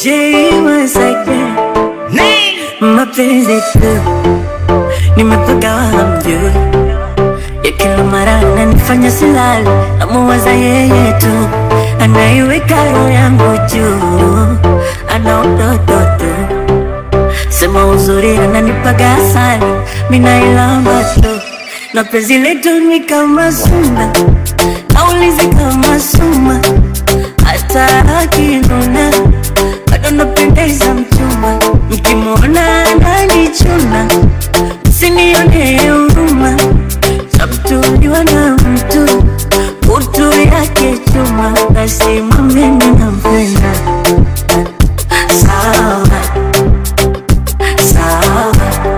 J once again mapenzi tu nimepaka hamjui ya kila mara ananifanya silali namuwaza yeye tu anaiweka roho yangu juu ana utoto tu sema uzuri ananipaga asali minailamba tu na penzi letu ni kama suna naulizi kama suma hata akinuna bado napendeza mchumba mkimwona ananichuna msinione huruma sabtuliwa na mtu utu yake chuma basi mwambeni nampenda sawa sawa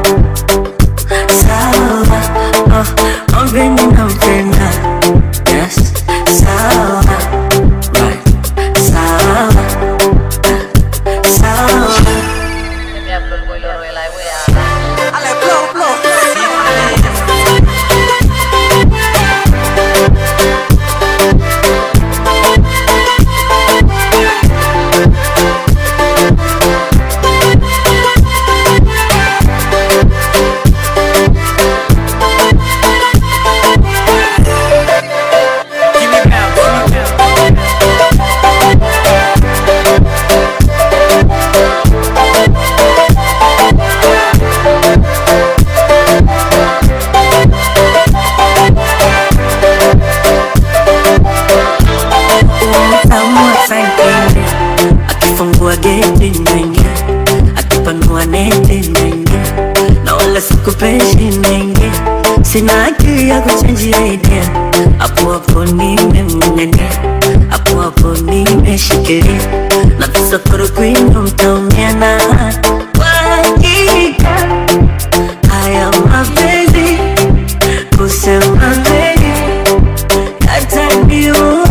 sawa oh, mwambeni nampenda yes sawa right sawa sawa Utamu asanteni akifungua geti naingia akipanua neti naingia na wala sikupeshi naingia sina akili ya kuchenjia idea hapo hapo nimemng'ang'ania hapo hapo nimeshikilia na visokoro kwino mtaumia na kwa hakika haya mapenzi kusema kweli yataniua